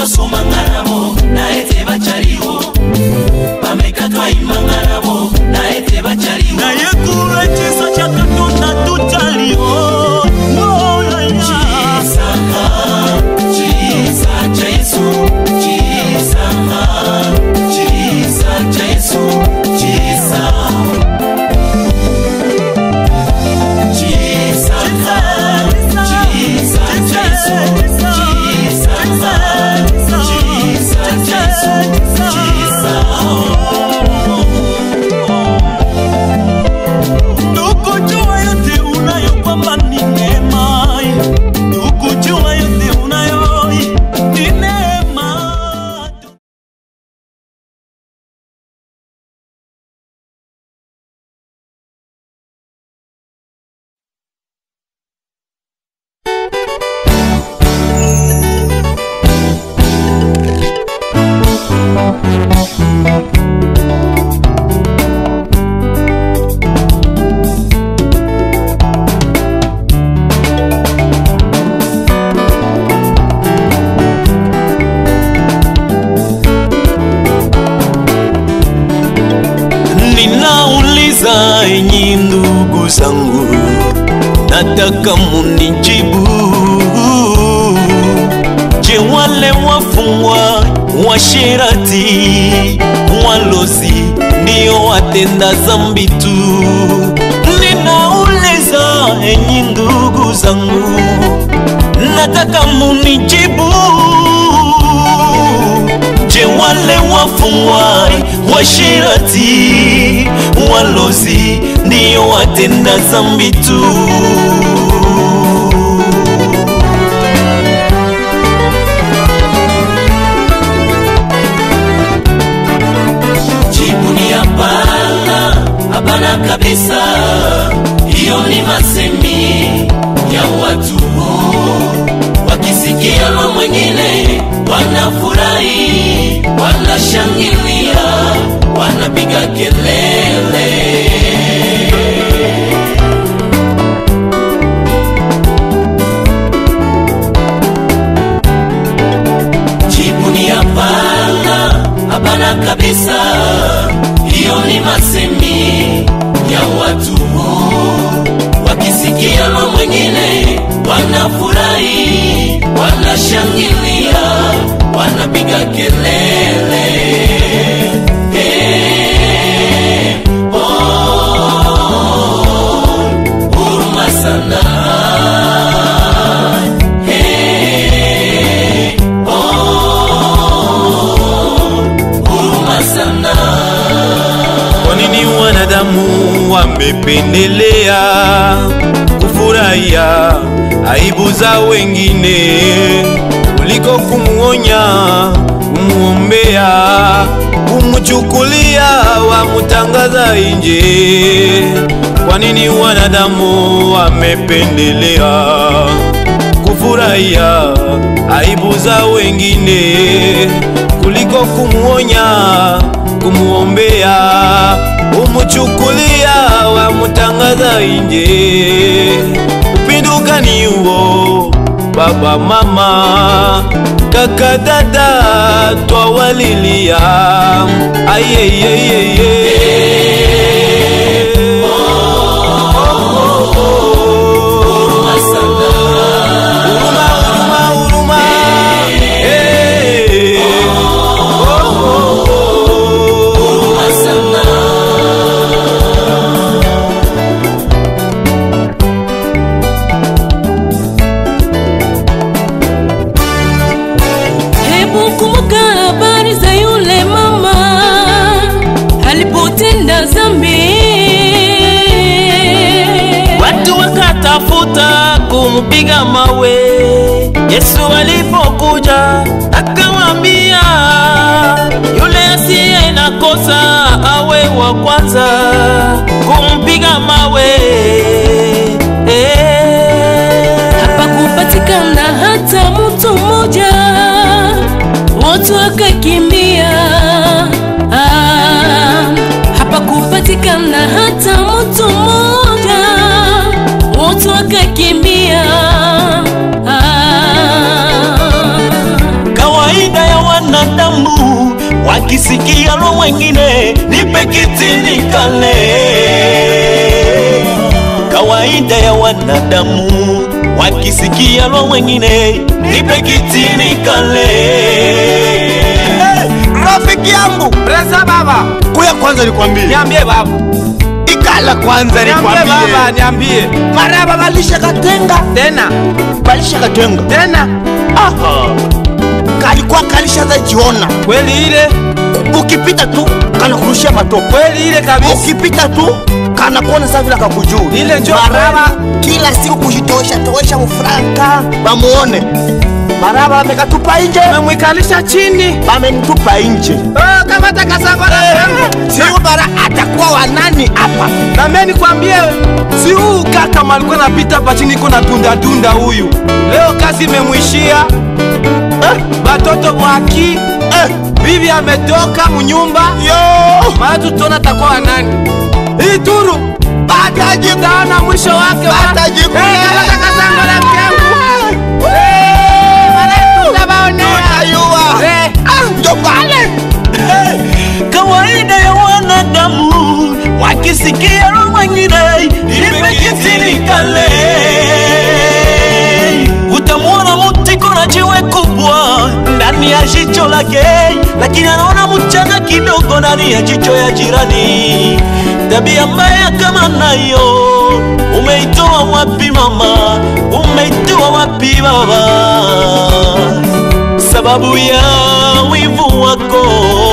tosomanga nabo na ete bacaliwo bamekatwa imanga nabo na ete bacaliwo naye kulwa ekiso kya katonda tutaliwo Chisanga, chisa cha Yesu, chisanga, chisa cha Yesu, chisa. Chisanga, chisa cha Yesu, chisanga, chisa cha Yesu, chisa. Tukujua yote unayo kwamba ni neema, tukujua yote unayo ni neema. Ninauliza enyi ndugu zangu, nataka munijibu. Je, wale wafungwa washirati, walozi ndio watenda zambi tu? Ninauliza enyi ndugu zangu, nataka munijibu. Je, wale wafungwa washirati, walozi ndio watenda zambi tu? Jibu ni hapana, hapana kabisa. Hiyo ni masemi ya watu wakisikia na mwengine wanafurahi, wanashangilia, wanapiga kelele. Jibu ni hapana, hapana kabisa. Hiyo ni masemi ya watu wakisikia na mwengine wanafurahi, wanashangilia, wanapiga kelele. Hey, oh, huruma sana. Hey, huruma sana. Kwa nini wanadamu wamependelea kufurahia aibu za wengine kuliko kumuonya, kumuombea, kumchukulia, wamutangaza nje? Kwa nini wanadamu wamependelea kufurahia aibu za wengine kuliko kumuonya, kumuombea, umuchukulia, wamutangaza nje. Upinduka ni huo, baba, mama, kaka, dada, twawalilia ayeyeyeye Huruma sana. Huruma, huruma, huruma. Eh. Huruma sana. Hebu kumbuka habari za yule mama alipotenda dhambi. Watu wakatafuta kumpiga mawe, Yesu alipokuja akamwambia yule asiye na kosa awe wa kwanza kumpiga mawe. Eh. Hapakupatikana hata mtu mmoja, wote wakakimbia. Ah, hapakupatikana hata mtu mmoja, wote wakakimbia. Ah, Kawaida wakisikia lo mwengine nipe kiti nikale kawaida ya wanadamu wakisikia lo mwengine nipe kiti nikale rafiki yangu Presa baba, kuya kwanza nikwambie niambie baba, ikala kwanza niambie baba, nikwambie niambie maraba balisha katenga tena balisha katenga tena. kalikuwa kalishaza jiona Kweli ile, ukipita tu kanakurushia matope kweli ile kabisa. ukipita tu kanakuona saa vile kakujuu Ile njo maraba kila siku kujitosha toesha mufranka bamuone maraba amekatupa nje Memwikalisha chini. bamenitupa nje Oh, kama takasambara yangu. siu bara atakuwa wanani hapa Na mimi nikwambie, si huu kaka malikuwa napita hapa chini iko na tunda tunda huyu. Leo kazi imemwishia. Eh, batoto mwaki. Eh, bibi ametoka munyumba. yo Maana tutaona takuwa nani. Hii turu batajikutaona mwisho wake wa- Batajikuna. Eh, kama takasambara yangu. Eh, wale tutawaonea. tutayua Eh, njo pale kawaida ya wanadamu wakisikia lo mwengine nipe kiti nikale utamwona mutiko na jiwe kubwa ndani ya jicho lake lakini anaona mchanga kidogo ndani ya jicho ya jirani tabia mbaya kama nayo umeitoa wapi mama umeitoa wapi baba sababu ya wivu wako